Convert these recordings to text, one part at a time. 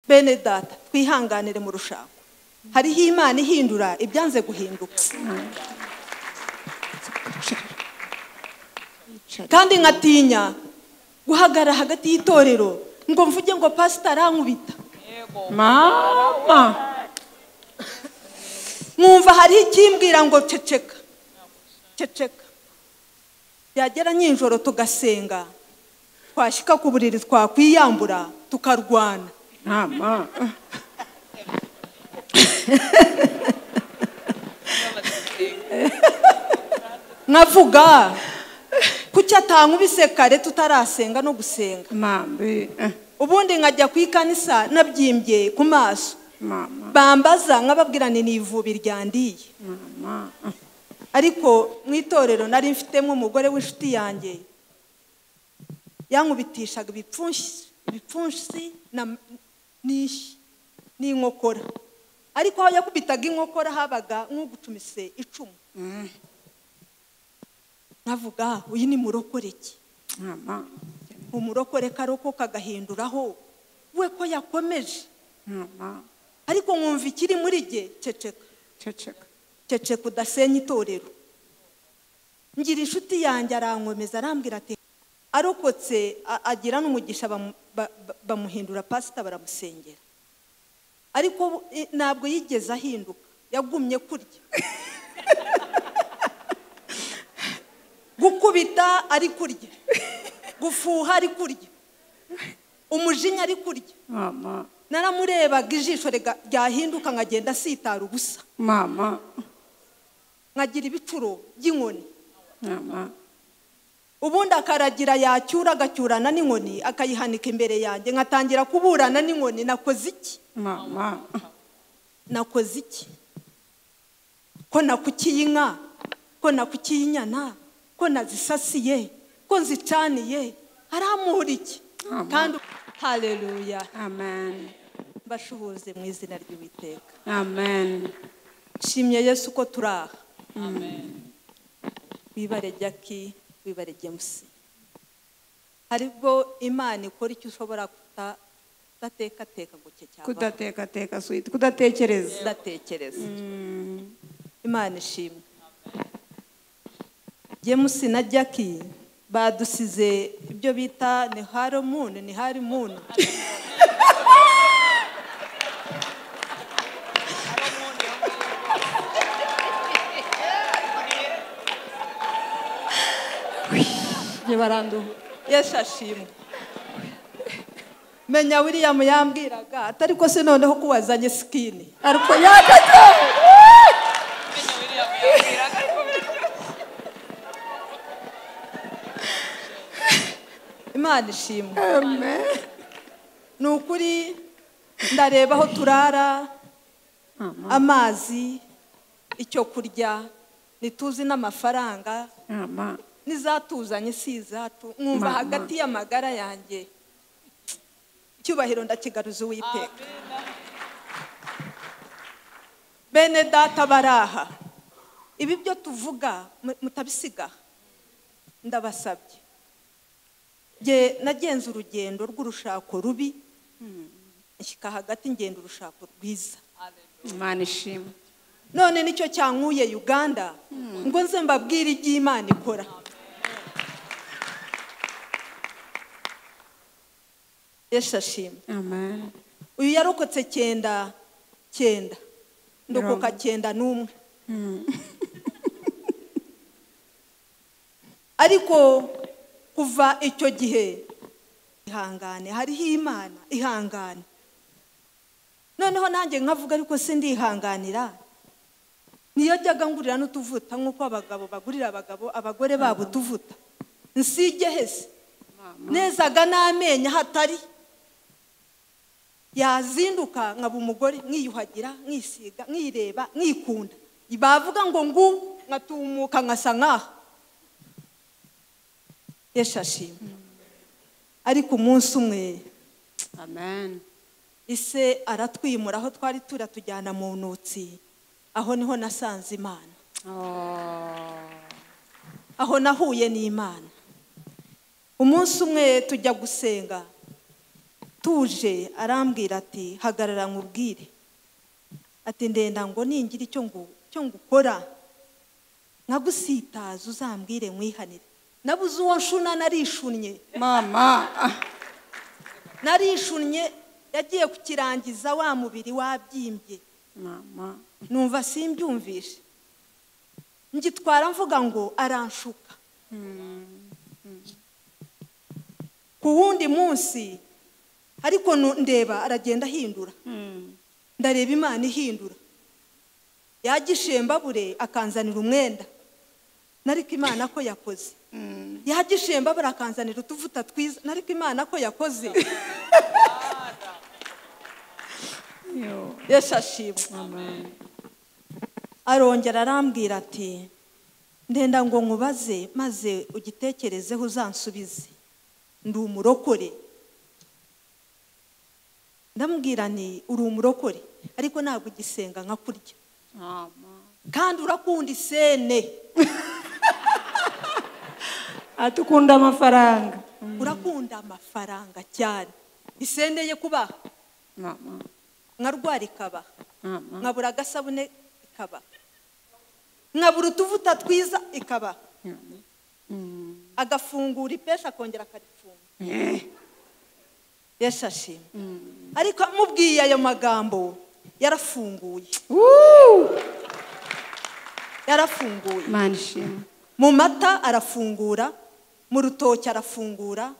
bene data twihanganire mu rushako hariho imana ihindura ibyanze guhinduka kandi nkatinya guhagarara hagati y'itorero ngo mvuge ngo pasita arankubita mama nkumva hariho ikimbwira ngo ceceka ceceka yagera nyijoro tugasenga twashyika ku buriri twakwiyambura tukarwana mama nkavuga kuki atankubise kare tutarasenga no gusenga mambi eh, ubundi nkajya ku ikanisa nabyimbye ku maso mama bambaza nkababwira ni ivubi ryandiye mama ariko mu itorero nari mfitemo umugore w'inshuti yanjye yankubitishaga ibipfunsi ibipfunsi na- n'ishyi n'inkokora ariko aho yakubitaga inkokora habaga nk'ugucumise icumu mm, nkavuga uyu ni murokoreki mama umurokore karokoka agahinduraho we ko yakomeje mama ariko nkumva ikiri muri jye ceceka ceceka ceceka udasenya itorero ngira inshuti yanjye arankomeza arambwira ati arokotse a- agira n'umugisha bamu- ba- ba- bamuhindura pasita baramusengera ariko bu- i- ntabwo yigeze ahinduka yagumye kurya gukubita ari kurya gufuha ari kurya umujinya ari kurya mama naramurebaga ijisho riga- ryahinduka nkagenda asitara ubusa mama nkagira ibicuro by'inkoni mama ubundi akaragira yacyura agacyurana n'inkoni akayihanika imbere yanjye nkatangira kuburana n'inkoni nakoze iki mama nakoze iki ko nakukiye inka ko nakukiye inyana ko nazisasiye ko nzicaniye aramuhura iki Amen. kandi hareruya amen mbashuhuze mu izina ry'uwiteka amen nshimye yesu ko turi aha wibare jaki wibare james haribwo imana ikora icyo ushobora kuta- kudatekateka ngo cye cyangwa kudatekateka sweet kudatekereza kudatekereza Mm, imana ishimwe james na jaki badusize ibyo bita ni haromuni ni harimuni ntibaranduha yesu ashimwe menya william yambwiraga atari ko se noneho ko wazanye sikini ariko yakata imana ishimwe amen ni ukuri ndareba aho turara mama amazi icyo kurya ntituzi n'amafaranga mama n'izatuzanye si izatu mwumva Mama. hagati y'amagara yanjye icyubahiro ndakigaruza uwiteka bene data baraha ibi byo tuvuga mu- mutabisiga ndabasabye Nge- nagenze urugendo rw'urushako rubi nshyika hagati ngenda urushako rwiza imana ishimwe none nicyo cyankuye uganda ngo nze mbabwire ibyo imana ikora yesu ashimwe amen uyu yarokotse cyenda cyenda ndokoka Mirongo. cyenda n'umwe Mm, ariko kuva icyo gihe ihangane hariho imana ihangane noneho nanjye nkavuga ariko se ndihanganira niyo jyaga ngurira n'utuvuta nk'uko abagabo bagurira abagabo abagore babo utuvuta nsige hese nezaga n'amenyo hatari yazinduka nkaba umugore nkiyuhagira nkisiga nkireba nkikunda bavuga ngo ngu nkatumuka nkasa nk'aha yashashimwe ariko umunsi umwe amen ise aratwimura aho twari turi atujyana mu ntoki aho niho nasanze imana Oh. aho nahuye n'imana umunsi umwe tujya gusenga tuje arambwira ati hagarara nkubwire ati ndenda ngo ningira icyo ngu- icyo ngukora nkagusitaza uzambwire nkwihanire nabuze uwo nshuna narishunnye mama ah, narishunnye yagiye kukirangiza wa mubiri wabyimbye mama numva simbyumvishe ngitwara mvuga ngo aranshuka ku wundi munsi ariko nu- ndeba aragenda ahindura Mm. ndareba imana ihindura yagishembabure akanzanira umwenda nariko imana ko yakoze yagishembabure akanzanira utuvuta twiza nariko imana ko yakoze Yo. yeshashimwe Amen. arongera arambwira ati ndenda ngo nkubaze maze ugitekerezeho uzansubize ndi umurokore ndamubwira ni uri umurokore ariko ntabwo ugisenga nka kurya Mama. kandi urakunda isene atukunda amafaranga urakunda amafaranga cyane isene ye kubaha mama nkarwara ikabaha mama nkabura agasabune ikabaha nkabura utuvuta twiza ikabaha mama. Mm. agafungura ipeshi akongera akarifunga Eh. yashashimwe Mm. ariko amubwiye ayo magambo yarafunguye Woo! yarafunguye Imana ishimwe mu mata arafungura mu rutoki arafungura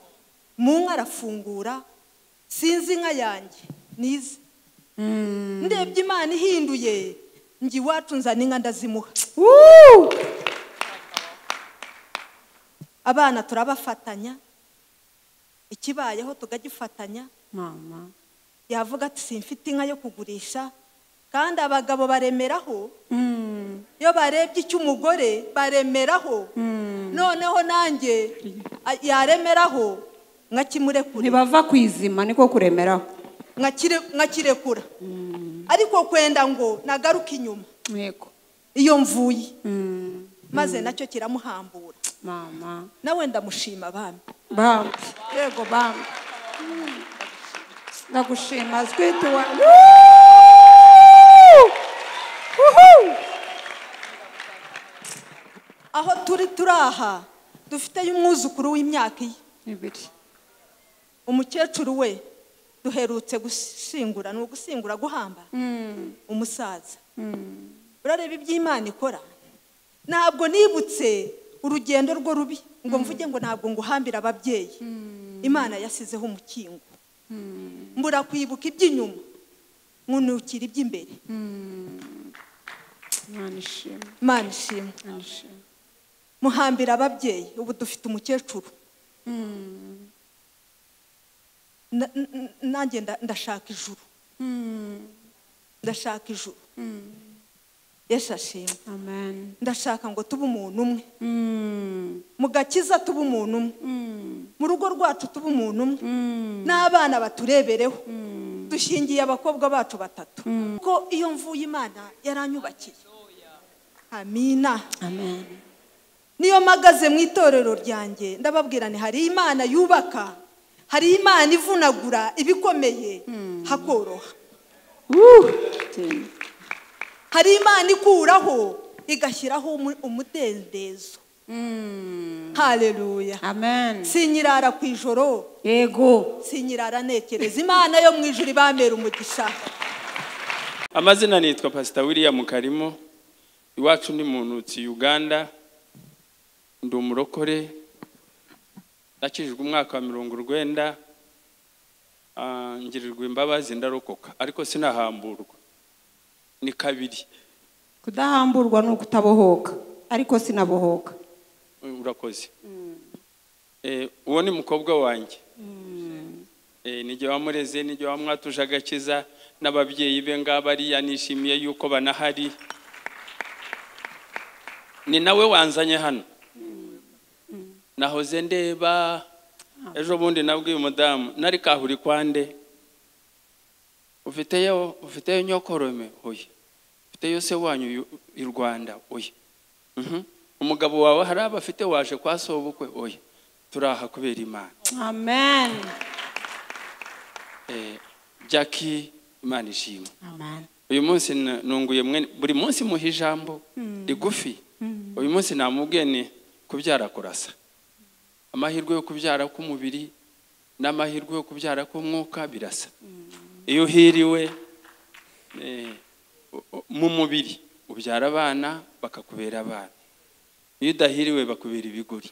mu nka arafungura sinzi inka yanjye nize Mm. ndebye imana ihinduye nge iwacu nzana inka ndazimuha Woo! abana turabafatanya ikibayeho tukagifatanya mama yavuga ati simfite inka yo kugurisha kandi abagabo baremeraho Mm. iyo barebye icy'umugore baremeraho Mm. noneho nanjye a- yaremeraho nkakimurekura ntibava ku izima niko kuremeraho nkakire- nkakirekura ariko kwenda ngo nagaruke inyuma yego iyo mvuye Mm. maze nacyo kiramuhambura mama nawe ndamushima abami bamba yego bamba Mm. ndagushima twite wa Woo! aho turi turaha dufiteyo umwuzukuru w'imyaka ye ibiri umukecuru we duherutse gushyingura ni ugushyingura guhamba umusaza urareba ibyo imana ikora ntabwo nibutse urugendo rwo rubi ngo mvuge ngo ntabwo nguhambira ababyeyi imana yasizeho umukingo mbura kwibuka iby'inyuma nkunukira iby'imbere imana ishimwe imana ishimwe imana ishimwe muhambira ababyeyi ubu dufite umukecuru Na- n- n- nanjye nda- ndashaka ijuru ndashaka ijuru yeshashimwe amen ndashaka ngo tube umuntu umwe Mm. mu gakiza tube umuntu umwe Mm. mu rugo rwacu tube umuntu umwe Mm. n'abana baturebereho dushingiye abakobwa bacu batatu ko iyo mvuye imana yaranyubakiye amina amen niyo mpagaze mu itorero ryanjye ndababwira ni hari imana yubaka hari imana ivunagura ibikomeye hakoroha Woo! hari imana ikuraho igashyiraho umu- umudendezo Mm. hareruya amen sinyirara ku ijoro yego sinyirara nekereza imana yo mu ijuru ibambera umugisha amazina nitwa pasita william karimo iwacu ni mu ntoki uganda ndi umurokore nakijijwe umwaka wa mirongo urwenda Ah, ngirirwa imbabazi ndarokoka ariko sinahamburwa ni kabiri kudahamburwa ni ukutabohoka ariko sinabohoka urakoze Eh, uwo ni mukobwa wanjye Eh, n'igihe wamureze n'igihe wamwatuje agakiza n'ababyeyi be ngaba ariya nishimiye yuko banahari ni nawe wanzanye hano nahoze ndeba ejo bundi nabwiye umudamu nari kahuri kwande ufiteyo ufiteyo nyokorome oya ufiteyo se wanyu yu- i rwanda oya Mhm. umugabo wawe hari abafite waje kwa sobukwe oya turaha kubera imana amen jackie imana ishimwe amen uyu munsi na- nunguye mwene buri munsi muha ijambo rigufi uyu munsi namubwiye ni kubyara kurasa amahirwe yo kubyara k'umubiri n'amahirwe yo kubyara k'umwuka birasa iyo uhiriwe eh, u- u- mu mubiri ubyara abana bakakubera abana iyo udahiriwe bakubera ibigoryi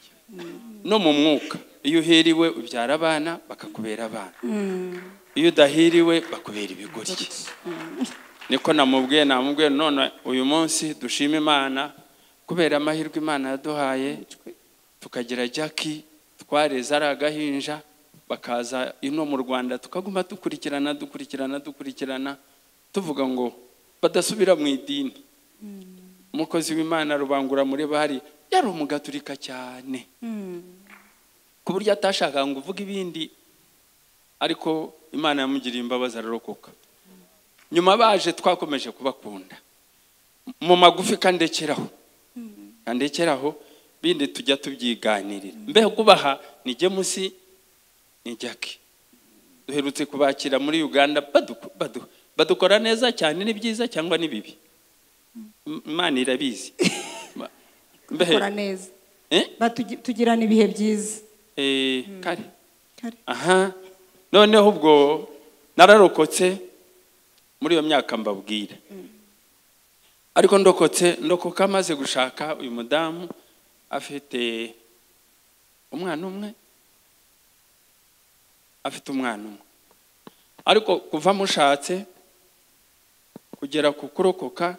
no mu mwuka iyo uhiriwe ubyara abana bakakubera abana iyo udahiriwe bakubera ibigoryi niko namubwiye namubwiye none uyu munsi dushima imana kubera amahirwe imana yaduhaye tukagira jackie twareze ari agahinja bakaza ino mu rwanda tukaguma dukurikirana dukurikirana dukurikirana tuvuga ngo badasubira mu idini umukozi w'imana rubangura muri bari yari umugaturika cyane ku buryo atashakaga ngo uvuge ibindi ariko imana yamugiriye imbabazi ararokoka nyuma baje twakomeje kubakunda mu magufi kandekeraho kandekeraho bindi tujya tubyiganirira mbeho kubaha ni gemusi ni jackie duherutse kubakira muri uganda badu- badu- badukora neza cyane ni byiza cyangwa ni bibi M- imana irabizi Ma- mbehe dukora neza eh? Batugi- tugirana ibihe byiza Eh, kare Kare. aha noneho ubwo nararokotse muri iyo myaka mbabwira ariko ndokotse ndokoka amaze gushaka uyu mudamu afite umwana umwe afite umwana umwe ariko kuva mushatse kugera ku kurokoka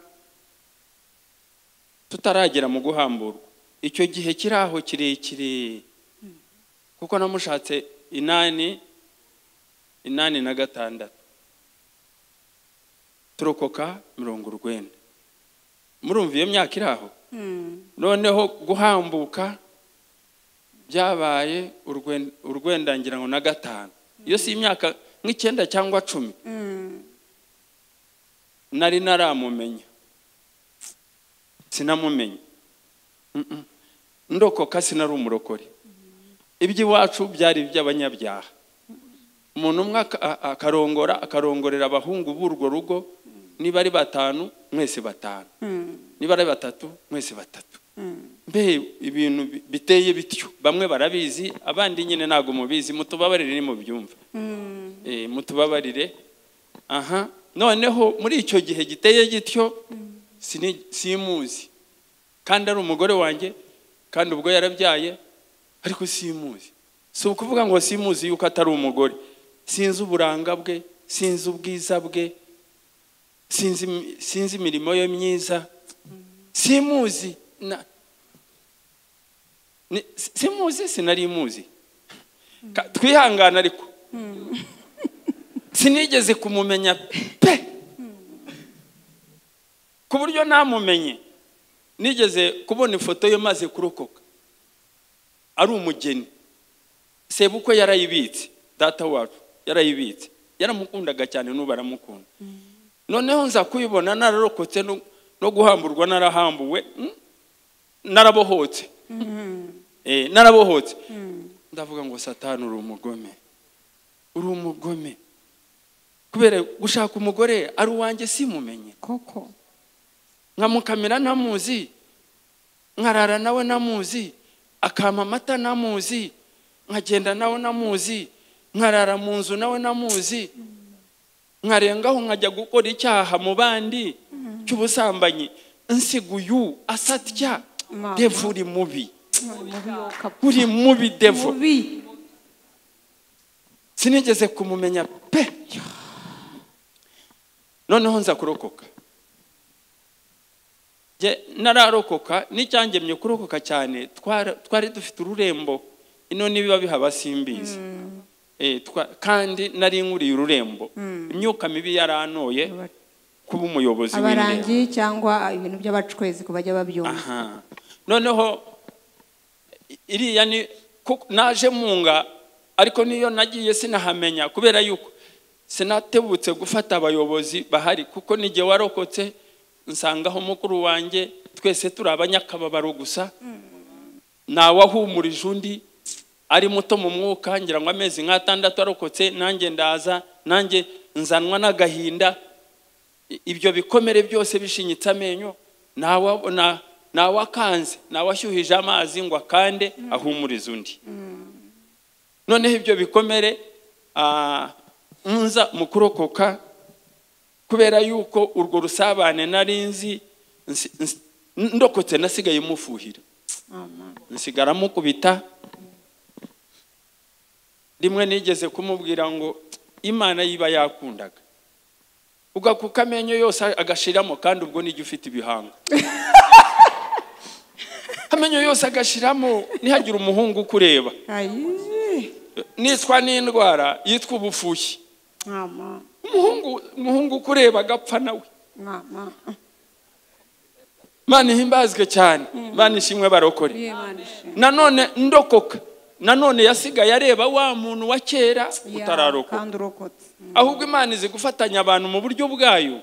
tutaragera mu guhamburwa icyo gihe kiri aho kirekire kuko namushatse inani inani na gatandatu turokoka mirongo urwenda murumva iyo myaka iri aho noneho guhambuka byabaye urwen- urwenda ngira ngo na gatanu iyo si imyaka nk'icyenda cyangwa cumi nari naramumenya sinamumenya Mm, mm. ndokoka sinari umurokore iby'iwacu byari iby'abanyabyaha umuntu umwe aka- a- akarongora akarongorera abahungu b'urwo rugo niba ari batanu mwese batanu niba ari batatu mwese batatu mbe ibintu bi- biteye bityo bamwe barabizi abandi nyine ntabwo mubizi mutubabarire ni mubyumve Eh, mutubabarire aha noneho muri icyo gihe giteye gityo sini- simuzi kandi ari umugore wanjye kandi ubwo yarabyaye ariko simuzi si ukuvuga ngo simuzi yuko atari umugore sinzi uburanga bwe sinzi ubwiza bwe sinzi imi- sinzi imirimo ye myiza simuzi na- ni- si- simuzi sinari muzi Ka- twihangane ariko sinigeze kumumenya pe ku buryo namumenye nigeze kubona ifoto ye maze kurokoka ari umugeni sebukwe yarayibitse data wacu yarayibitse yaramukundaga cyane n'ubu aramukunda noneho nza kuyibona nararokotse no- no guhamburwa narahambuwe mm, narabohotse Eh, narabohotse ndavuga ngo satani uri umugome uri umugome kubera gushaka umugore ari uwanjye simumenye koko nkamukamira ntamuzi nkarara nawe ntamuzi akampa amata ntamuzi nkagenda nawe ntamuzi nkarara mu nzu nawe ntamuzi nkarengaho nkajya gukora icyaha mu bandi cy'ubusambanyi nsiguyu asatya Mama. devu uri mubi mubi wowe ukaba- uri mubi devu mubi sinigeze kumumenya pe noneho nza kurokoka Jye nararokoka n'icyangemye kurokoka cyane twara- twari dufite ururembo ino nibiba bihaba simbizi Eh, twa- kandi nari nkuriye ururembo imyuka mibi yarantoye kuba umuyobozi w'irembo abarangi cyangwa ibintu by'abacwezi ku bajya babyumva aha noneho i- iriya ni ku- naje munga ariko niyo nagiye sinahamenya kubera yuko sinatebutse gufata abayobozi bahari kuko n'igihe warokotse nsangaho mukuru wanjye twese turi abanyakababaro gusa ntawahumurije undi ari muto mu mwuka ngira ngo amezi nk'atandatu arokotse nanjye ndaza nanjye nzanwa n'agahinda I- ibyo bikomere byose bishinyitse amenyo ntawa- na- ntawakanze ntawashyuhije amazi ngo akande ahumurize undi noneho ibyo bikomere ah, nza mu kurokoka kubera yuko urwo rusabane nari nzi nsi- nsi- ndokotse nasigaye mufuhira nsigara mukubita rimwe nigeze kumubwira ngo imana yiba yakundaga ugakuka amenyo yose agashiramo kandi ubwo nijya ufite ibihanga amenyo yose agashiramo ntihagire umuhungu ukureba ayi niswa n'indwara yitwa ubufuhi mama umuhungu umuhungu ukureba agapfa nawe mama imana ihimbazwe cyane imana ishimwe barokore imana ishimwe nanone ndokoka nanone yasigaye areba wa muntu wa kera utararokoka kandi urokotse Mm, ahubwo imana izi gufatanya abantu mu buryo bwayo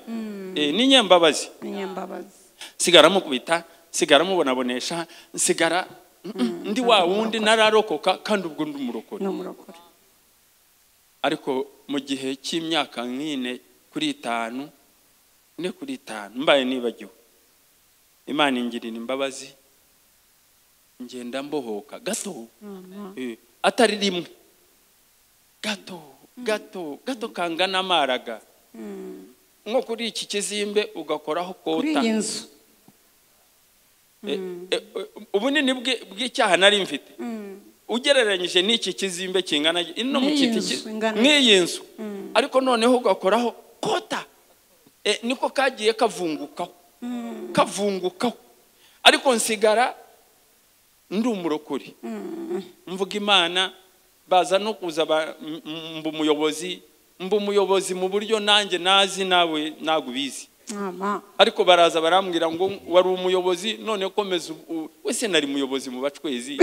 Eh, ni nyembabazi inyambabazi sigara mukubita sigara mubonabonesha nsigara mm, mm, ndi wa wundi nararokoka kandi ubwo ndi umurokore ni umurokore ariko mu gihe cy'imyaka nk'ine kuri itanu ne kuri itanu mbaye nibagiwe imana ingirira imbabazi ngenda mbohoka gato mama Eh, atari rimwe gato gato gato kangana amaraga Mm. nko kuri iki kizimbe ugakoraho kuri kota iyi nzu Eh, eh, ubunini bw'i- bw'icyaha nari mfite Mm. ugereranyije n'iki kizimbe kingana gi- ino mu N'iyi kiti nzu ki- ingana- nk'iyi nzu ariko noneho ugakoraho kota Eh, niko kagiye kavungukaho kavungukaho ariko nsigara ndi umurokore mvuga imana baza no kuza ba- m- m- mba umuyobozi mba umuyobozi mu buryo nanjye nazi nawe nagubizi mama ariko baraza barambwira ngo wari umuyobozi none komeza ubu- ubu- wese nari umuyobozi mu bacwezi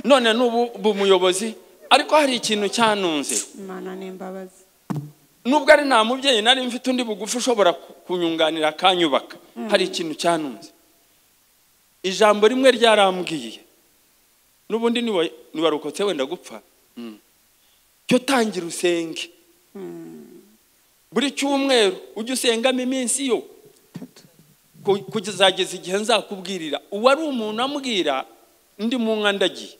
none n'ubu ubu umuyobozi ariko hari ikintu cyanunze imana ni imbabazi nubwo ari nta mubyeyi nari mfite undi bugufi ushobora ku- kunyunganira akanyubaka hari ikintu cyanunze ijambo rimwe ryarambwiye n'ubundi niwa- niwarokotse wenda gupfa Mm. cyo tangira usenge buri cyumweru ujye usengamo iminsi yo Tatu. ku- kuzageza igihe nzakubwirira uwari umuntu ambwira ndi mu nka ndagiye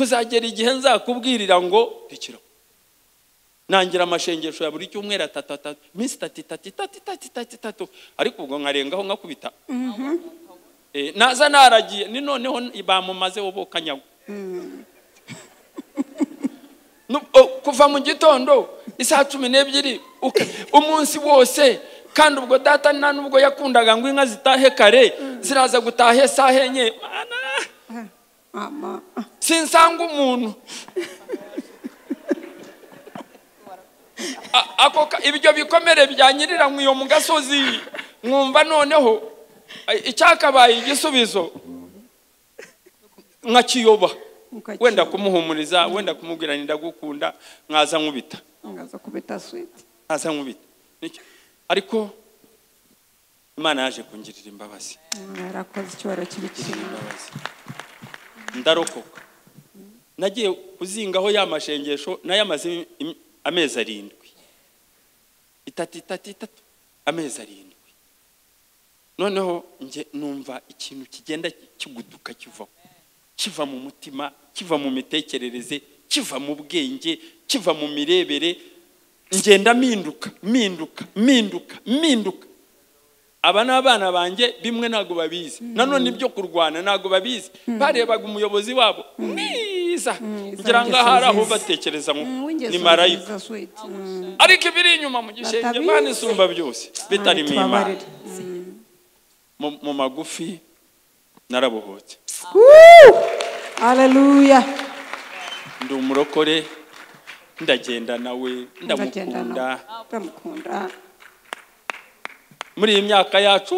kuzagera igihe nzakubwirira ngo rekeraho nangira amashengesho ya buri cyumweru atatu atatu iminsi itatu itatu itatu itatu itatu itatu ariko ubwo nkarengaho nkakubita Eh, naza naragiye ni noneho bamumaze wobo kanyagwa Nu- o- kuva mu gitondo isaha cumi n'ebyiri uka- umunsi wose kandi ubwo data nta nubwo yakundaga ngo inka zitahe kare ziraza gutaha isaha enye Mana! mama sinsanga umuntu A- ako ka- ibyo bikomere byanyirira mu iyo mu gasozi mwumva noneho a- icyakabaye igisubizo nkakiyoba Ukakiyoba. wenda kumuhumuriza wenda kumubwira ndagukunda nkaza nkubita ngaza kubita switi nkaza nkubita Niki- ariko imana yaje kungirira imbabazi yarakoze icyubahiro cy'ibikina imbabazi ndarokoka nagiye kuzingaho ya mashengesho nayamaze im- im- amezi arindwi itatu itatu itatu amezi arindwi noneho nge numva ikintu kigenda kiguduka kivaho kiva mu mutima kiva mu mitekerereze kiva mu bwenge kiva mu mirebere ngenda mpinduka mpinduka mpinduka mpinduka aba ni abana banjye bimwe ntabwo babizi nanone ibyo kurwana ntabwo babizi barebaga umuyobozi wabo mwiza Mwiza, ngira ngo ingeso ahari aho nziza. batekereza ngo ni w'ingeso marayika nziza switi ariko ibiri inyuma mu gishenge Batabizi. imana isumba byose bitarimo imana tubabarire Mm. mu mu magufi narabohotse Woo! haleluya ndi umurokore ndagenda nawe Ndagenda ndamukunda nawe. ndamukunda muri iyi myaka yacu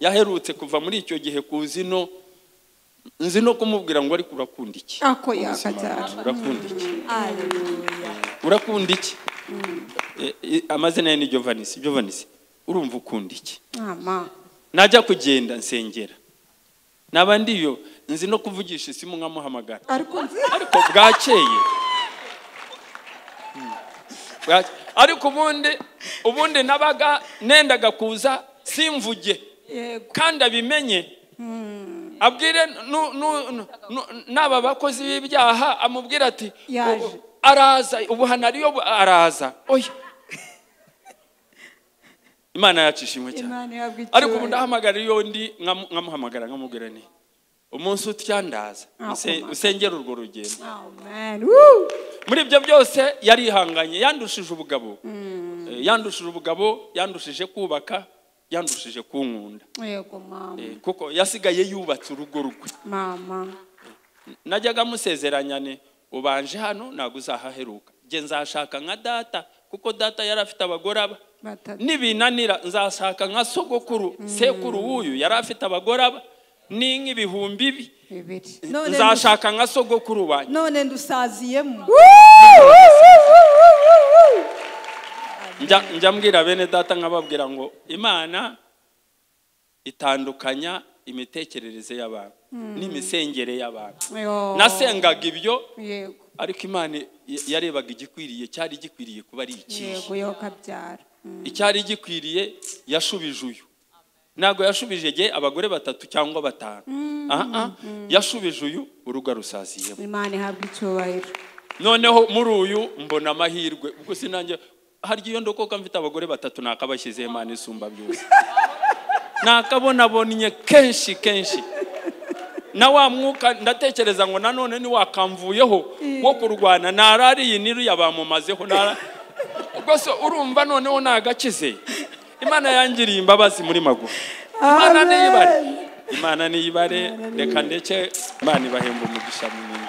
yaherutse kuva muri icyo gihe ku zino nzi no kumubwira ngo ariko urakunda iki ako yaka cyane urakunda iki urakunda iki Eh, eh, amazina ye ni jovanisi jovanisi urumva ukunda iki mama najya kugenda nsengera naba ndiyo nzi no kuvugisha isimu nkamuhamagara ariko nzi ariko bwakeye bwaki ariko ubundi ubundi nabaga nendaga kuza simvuge yego kandi abimenye abwire nu- nu- nu- nu- n'aba bakozi b'ibyaha amubwira ati Yaje. "Ubu- araza ubu hano ariyo bu- araza oya imana yacu ishimwe cyane imana ihabwa icyubahiro ariko ubu ndahamagara iyo ndi nkamu- nkamuhamagara nkamubwira ni umunsi utyandaza Ah, use- Imana. usengere urwo rugendo amen Woo! muri ibyo byose yarihanganye yandushije ubugabo Eh, yandushije ubugabo yandushije kubaka yandushije kunkunda yego mama Eh, kuko yasigaye yubatse urugo rwe mama najyaga musezeranya ni ubanje hano ntabwo uzahaheruka nge nzashaka nka data kuko data yari afite abagore aba batatu nibinanira nzashaka nka sogokuru sekuru w'uyu yari afite abagore aba n'inka ibihumbi bi bibiri None ndu- nzashaka nka sogokuru wanjye none ndusaziyemo njya njya mbwira bene data nkababwira ngo imana itandukanya imitekerereze y'abantu n'imisengere y'abantu Yo. nasengaga ibyo yego ariko imana y- yarebaga igikwiriye cyari gikwiriye kuba ari ikihe yego yo kabyara Mm. icyari gikwiriye yashubije uyu ntabwo yashubije igihe abagore batatu cyangwa batanu Ah, ah. yashubije uyu urugo rusaziyemo imana ihabwa icyubahiro noneho muri uyu mbona amahirwe ubwo sinange harya iyo ndokoka mfite abagore batatu nakabashyizeho imana isumba byose nakabonabonye kenshi kenshi na wa mwuka ndatekereza ngo nanone ntiwakamvuyeho wo kurwana narariye n'iriya bamumazeho nara rwose urumva noneho nagakize imana yangiriye imbabazi muri magufi imana Amen. niyibare imana niyibare reka ndeke imana ibahemba umugisha munini